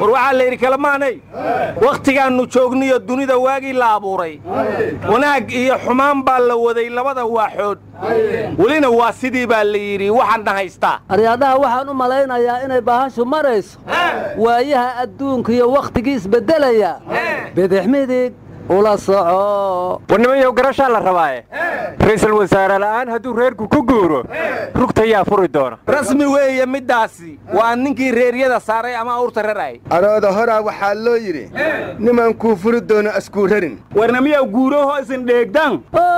war waxaa la yidhi kalamaanay wakhtigaannu joogniyo dunida waagii la abuuray wanaag iyo xumaan baa la waday labada waaxood welina waa sidii baa la yidhi waxaadna haystaa aryaadhaha waxaan u malaynayaa inay bahashu marayso waayaha adduunka iyo wakhtigii isbeddelaya bidix midig ula soco warnimayow garashaa la rabaaye ra'iisul wasaare la'aan hadduu reerku ku guuro rugtayaa furi doona rasmi weeye middaasi waa ninkii reeryada saaray ama awrta rarayay arooda horaa waxaa loo yidhi niman kuu furi doono askuu rarin warnamiyaw guuraho isin dheegdan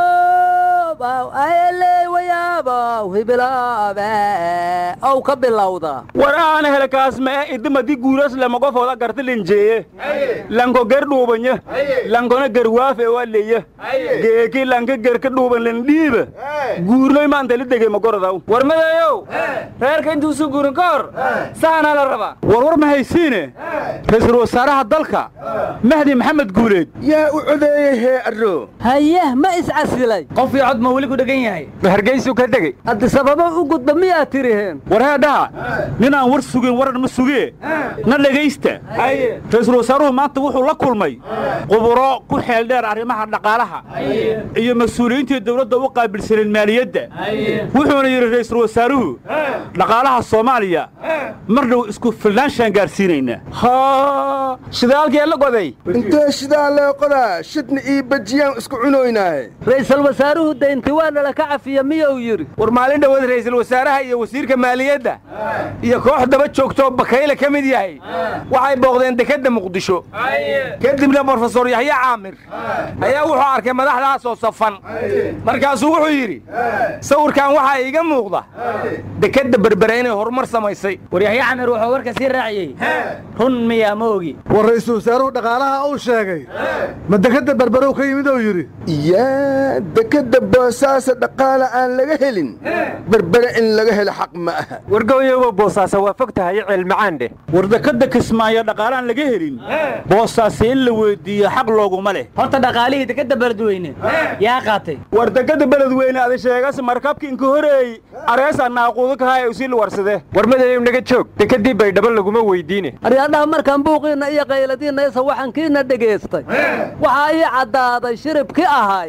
ow ka bilowda war aana helakaas ma'e idimadi guuras lamagofooda garti linjeeye lanko ger dhuubanya lankona gerwaafe waa leya geeki lanka gerka dhuuban lindhiiba guurnoy maantali dege magorodaw war madayow reerka intuusu guurin ka hor saanaa la rabaa war war ma haysiine ra'iisul wasaaraha dalka mahdi maxamed guuleed yaa u codeeyey hee arro haye ma iscasilay qof iyo cod ma weli ku dhegan yahay ma hargaysu ka degey haddi sababo u gudba miyaad tiriheen war heedhaha ninaan war sugin waran ma sugee na dhegaysta ra'iisul wasaaruhu maanta wuxuu la kulmay quburo ku xeel dheer arrimaha dhaqaalaha iyo mas-uuliyiintii dawladda u qaabilsaneen maaliyadda wuxuuna yidhi ra'iisul wasaaruhu dhaqaalaha soomaaliya mar dhow isku filnaanshaan gaarsiinaynaa haa shidaalkee la goday intee shidaa lee qodaa shidna ii bajiyaan isku cunoynaaye ra'iisul wasaaruhu daynti waa nala ka cafiya miyuu yidhi war maalin dhowaed ra'iisul wasaaraha iyo wasiirka maaliyadda iyo koox daba joogtoo bakayle ka mid yahay waxay booqdeen dekedda muqdisho kadibna brofesor yaxye caamir ayaa wuxuu arkay madaxdaasoo safan markaasuu wuxuu yidhi sawirkan waxaa iiga muuqda dekedda berbere inay horumar samaysay war yaxye camir wuxuu warka sii raaciyey run miyaa ma ogi war ra'iisul wasaaruhu dhaqaalaha uu sheegay ma dekedda berberow ka yimid ou yidhi yaa dekedda boosaasa dhaqaala aan laga helin berbere in laga helo xaq ma aha wargooyowa boosaasa waa fog tahay ceelmacaan dheh war dekadda kismaayo dhaqaalaan laga helin boosaase in la weyddiiyo xaq looguma leh horta dhaqaalihii dekedda beledweyne yaa qaatay war dekadda beledweyne adi sheegas markabki inka horeey areesa naaquudu kahaye usiil warsade war madayow naga joog dekeddii baydhabo laguma weydiine aryaadhaha markaan buuqiinna iyo qayladiinna isa waxankiinna dhegaystay waxaa ii caddaaday shiribki ahay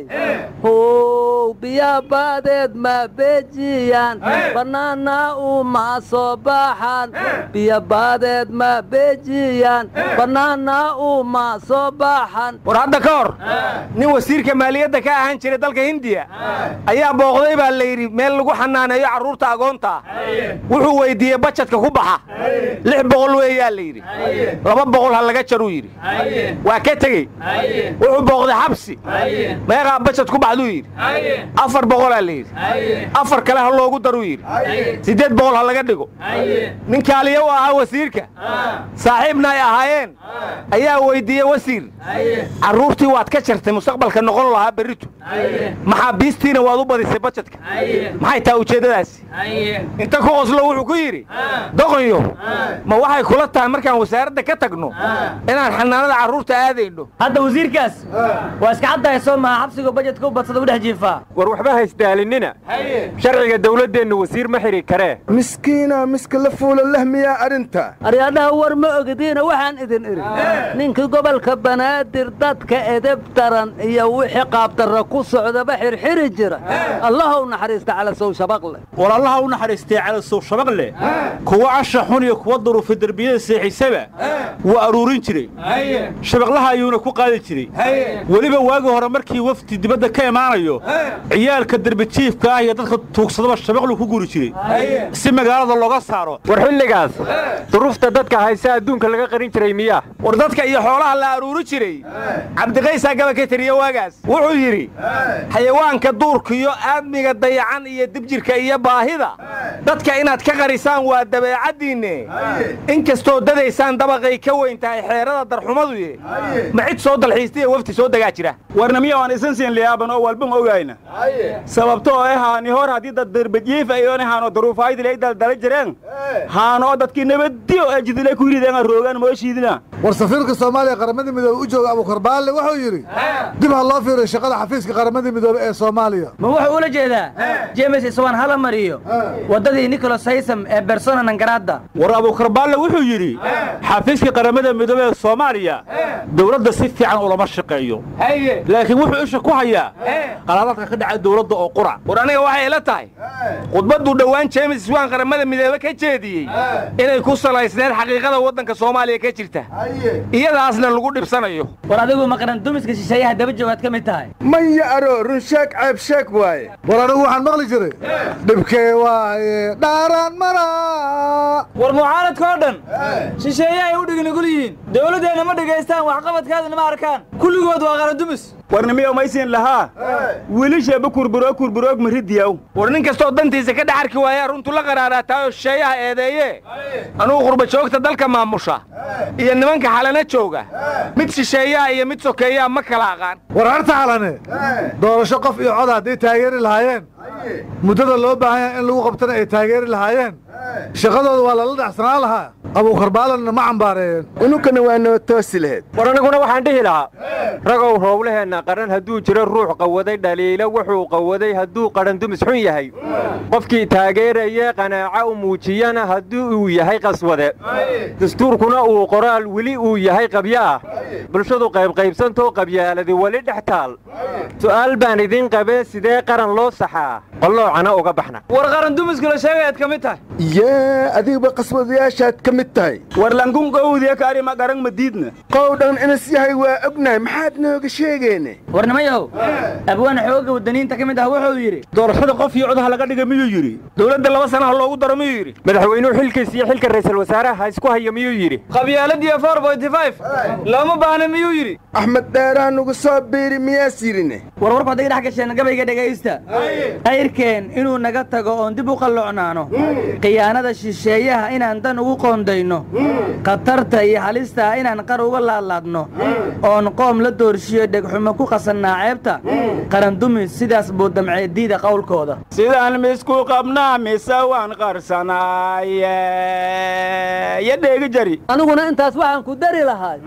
how biyaa baadeed ma beejiyaan bannaana uma soo baxan biyo baadeed ma beejiyaan bannaana uma soo baxan war hadda ka hor nin wasiirka maaliyadda ka ahaan jiray dalka hindiya ayaa booqday baa la yidhi meel lagu xanaaneeyo carruurta agoonta wuxuu weyddiiyey bajadka ku baxa lix boqol weeyaa la yidhi laba boqol ha laga jaruu yidhi waa ka tegey wuxuu booqday xabsi meeqaa bajad ku baxduu yidhi afar boqolaa la yidhi afar kale ha loogu daruu yidhi siddeed boqol ha laga dhigo nin kaaliya u ahaa wasiirka saaxiibna ay ahaayeen ayaa weyddiiyey wasiir carruurtii waad ka jartay mustaqbalka noqon lahaa berritu maxaabiistiina waad u badisay bajadka maxay taha ujeeddadaasi inta ku qoslo wuxuu ku yidhi doqonyo ma waxay kula tahay markaan wasaaradda ka tagno inaan xanaanada carruurta aadayno hadda wasiirkaas waa iska caddahay soo maha xabsigu bajetka u badsada u dhex jiifaa war waxba haysdaalinina sharciga dawladdeennu wasiir ma xidhi karee miskiina miska la fuula lahmiyaa arrinta aryaadhaha war ma ogdiina waxaan idin idhi ninkii gobolka banaadir dadka edeb daran iyo wixii qaabdarra ku socdaba xirxiri jira allahow naxariista cala sow shabaqle war allaha u naxariistay calasow shabaqle kuwa casha xun iyo kuwa duruufa derbiyada seexisaba wuu aruurin jiray shabaqlaha ayuuna ku qaadi jiray weliba waagi hore markii wafdi dibadda ka imaanayo ciyaalka derbijiifka ah iyo dadka tuugsadaba shabaqlu ku guri jiray si magaalada looga saaro war xilligaas duruufta dadka hayse adduunka laga qarin jiray miyaa war dadka iyo xoolaha la aruuri jiray cabdiqaysaa gaba ka tiriye waagaas wuxuu yidhi xayawaanka duurkiyo aadmiga dayacan iyo dibjirka iyo baahida dadka inaad ka qarisaan waa dabeecaddiinne in kastoo dadaysaan dabaqay ka weyn tahay xeerada darxumaduye ma cid soo dalxiistaiyo wafti soo degaa jira warnamiya waan isan siin liyaaban oo walban ogayna sababto oo haani hor haddii dad darbajiif ayoon haano daruufaydile ay daldala jireen haano dadkii nabadiyo ee jidile ku rideen roogaan mooshiidina war safiirka soomaaliya qaramada midoobey u jooga abuukar baalle wuxuu yidhi dib ha loo fiiriyo shaqada xafiiska qaramada midoobey ee soomaaliya ma wuxuu ula jeedaa james iswaan hala mariyo waddadii nicholas haysam ee bersona nangaradda war abuukar baalle wuxuu yidhi xafiiska qaramada midoobey ee soomaaliya dowladda si fiican ulama shaqeeyo laakiin wuxuu isha ku hayaa qalaadaadka ka dhaca dowladda oo qura war aniga waxay ila tahay khudbadduu dhowaan jeemis iswaan qaramada midoobe ka jeediyey inay ku salaysneed xaqiiqada waddanka soomaaliya ka jirta iyadaasna lagu dhibsanayo war adigu maqran dumiska shisheeyaha daba joogaad ka mid tahay maya aro run sheeg ceeb sheeg waaye war anigu waxaan maqli jiray dhibkee waaye dhaaraan mara war mucaaradka oo dhan shisheeye ay u dhignigul yihiin dowladdeenna ma dhegaystaan waxqabadkaadana ma arkaan kulligood waa qaradumis warnimiyo maysin lahaa wiilisheeba kurburoog kurburoog maridiyaw war nin kastoo dantiisa ka dhex arki waayaa runtu la qaraaraataayoo shisheeyaha eedeeye anugu qurba joogta dalka maamusha iyo nimanka xalana jooga mid shisheeyaha iyo mid sokeeyaha ma kala aqaan war harta xalane doorasho qof iyo cod hadday taageeri lahaayeen muddada loo baahan yahay in lagu qabtana ay taageeri lahaayeen shaqadooda waa lala dhacsanaan lahaa abuukar baalanna ma cambaareeyeen ununkana waa noo toosi laheyd war aniguna waxaan dhihi lahaa ragow howlaheenna qaran hadduu jiro ruux qawaday dhaliilo wuxuu qawaday hadduu qaran dumis xun yahay qofkii taageeraya qanaaco u muujiyana haddii uu yahay qaswade dastuurkuna uu qoraal weli uu yahay qabyo ah bulshadu qaybqaybsantoo qabyaaladi weli dhex taal su'aal baan idiin qabee sidee qaran loo saxaa qalloocana uga baxna war qaran dumiska la sheegayaad ka mid tahay yee adigba qaswadayaashaad ka mid tahay war lankun qowdiya kaarima garan madiidna qowdhan inas yahay waa ognahay maxaad nooga sheegeene warnimayow abwaan xoogga waddaniinta ka mid ah wuxuu yidhi doorashada qof iyo codaha laga dhiga miyuu yidhi dowladda laba sanaha loogu daro miyuu yidhi madaxweynuhu xilkiis iyo xilka ra'iisul wasaaraha ha isku hayo miyuu yidhi qabyaaladiiyo four bointy five looma baahna miyuu yidhi axmed dheeraa nugu soo biiri miyaas yidhine warwarku hadday dhex gasheen gabayga dhegaysta qayrkeen inuu naga tago oon dib u qalloocnaano khiyaanada shisheeyaha inaan dan ugu qoondayno khatarta iyo halista inaan qar uga laadlaadno oon qoom la doorshiyo dhegxumo ku qasannaa ceebta qarandumis sidaas buu damcee diida qowlkooda sidaan misku qabnaa mise waan qarsanaaye yo dheegi jari aniguna intaas waxaan ku dari lahay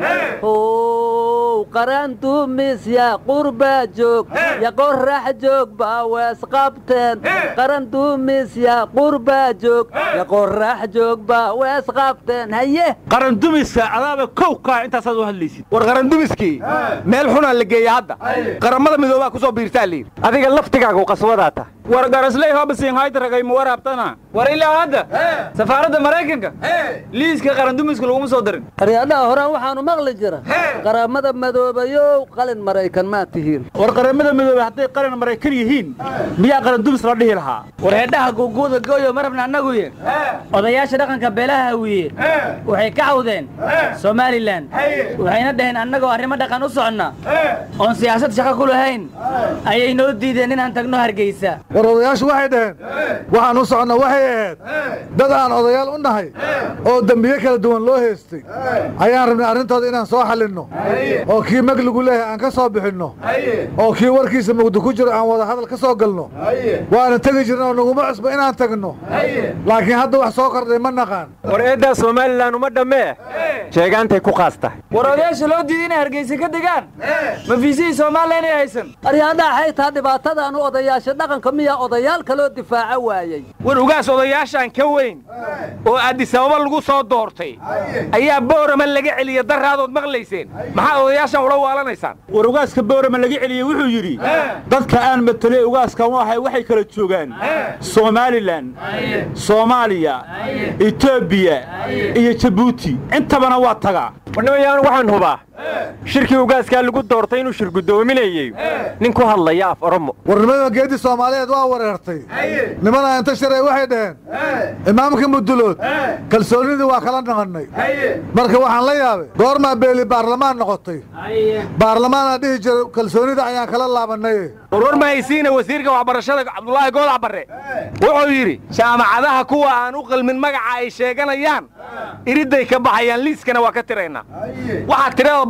how qarandumis ya qurbaa joog ya qorax joog baa weesqabteen qarandumis ya qurbaa joog ya qorax joog baa weesqabteen haye qaran dumiska adaaba kow kaa intaasaad u hadlaysid war qarandumiskii meel xunaa la geeya hadda qaramada midoobaa ku soo biirtaa layidhi adiga laftigaagu qaswadaa tahay war garasley hobsin haydragay ma waraabtana war ilaa hadda safaaradda maraykanka liiska qarandumiska laguma soo darin aryaadhaha horaan waxaanu maqli jira qaramada madoobayow qalin maraykan maa tihiin war qaramada midoobey hadday qaran maraykan yihiin miyaa qaran dumis la dhihi lahaa war heedhaha guuguuda gooyo marabna annaguye odayaasha dhaqanka beelaha hawiye waxay ka cawdeen somalilan waxayna dhaheen annagoo arrimo dhaqan u soconna oon siyaasad shaqo ku lahayn ayay noo diideen inaan tagno hargeysa war odayaashu waxay dhaheen waxaan u soconna waxay ahayd dad aan odayaal u nahay oo dembiye kala duwan loo heestay ayaan rabnay arrintooda inaan soo xallinno oo kii mag lagu leeyahay aan ka soo bixinno oo kii warkiisa mugdi ku jiro aan wada hadal ka soo galno waana tegi jirna oo naguma cusbo inaan tagno laakiin hadda wax soo kordhay ma naqaan war eeddaa somalilan uma dhammee sheegaantay ku qaas tahay war odayaasha loo diiday inay hargeysa ka degaan ma fiisihii soomaaliya inay haysan aryaadhaha xaytaa dhibaatadaanu odayaasha dhaqanka miyaa odayaal kaloo difaaca waayey war ugaas odayaashaan ka weyn oo addisababa lagu soo doortay ayaa boorama laga celiya daraadood maqlayseen maxaad odayaashan ula waalanaysaan war ugaaska boorama laga celiyey wuxuu yidhi dadka aan matelay ugaaskan u ahay waxay kala joogaan somalilan soomaaliya etoobiya iyo jabuuti intabana waa tagaa warnimayaan waxaan hubaa shirkii ugaaskaa lagu doortay inuu shir guddoominayey nin ku hadlaya af oromo warnimada geeddi soomaaliyeed waa wareertay nimana inta sharay waxay dhaheen imaamka mudulood kalsoonnidii waa kala naqannay marka waxaan la yaabay goormaa beeli baarlamaan noqotay baarlamaanaa dhihi jira kalsoonnida ayaan kala laabannay warwar mahaysiina wasiirka waxbarashada cabdulaahi goodac barre wuxuu yidhi jaamacadaha kuwa aan u qalmin magaca ay sheeganayaan iridday ka baxayaan liiskana waa ka tiraynaa waxaa tirada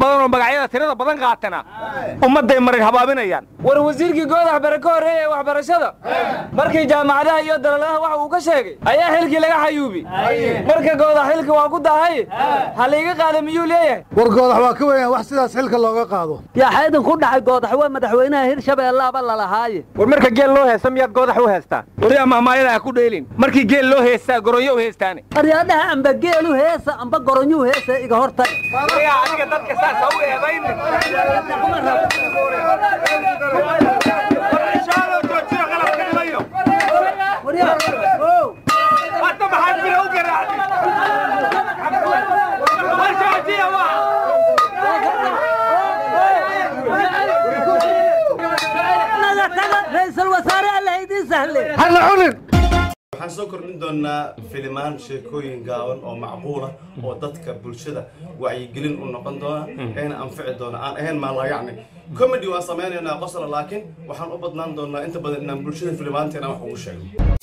badan oo magacyada tirada badan qaatana ummadday marin habaabinayaan war wasiirkii goodax bare ka horreeyey ee waxbarashada markii jaamacadaha iyo dalaladaha waxa uu ka sheegay ayaa xilkii laga xayuubi marka goodax xilka waa ku dahay ha layga qaada miyuu leeyahay war goodax waa ka weeyaan wax sidaas xilka looga qaado yaa xaydin ku dhacay goodax waa madaxweynaha hirshabeellaaba lalahaaye war marka geel loo heesta miyaad goodax u heestaan wariyaa mahmaayada ha ku dheelin markii geel loo heestaa goronyo u heestaane aryaadhaha amba geelu heesa amba goronyuu heesa iga hortag adiga dadka saas ha u eedaynin hadda maxaad jira u garaacday warjoojiya waa ra'iisul wasaare alla idiin sahle hana cunin waxaan soo kordhin doonaa filimaan sheekooyin gaaban oo macquula oo dadka bulshada wacyigelin u noqon doona eena anfici doona aan ahayn maalayacni comedy waan samaynaynaa qosla laakiin waxaan u badnaan doonaa inta badan inaan bulshada filimaanteena wax ugu sheegno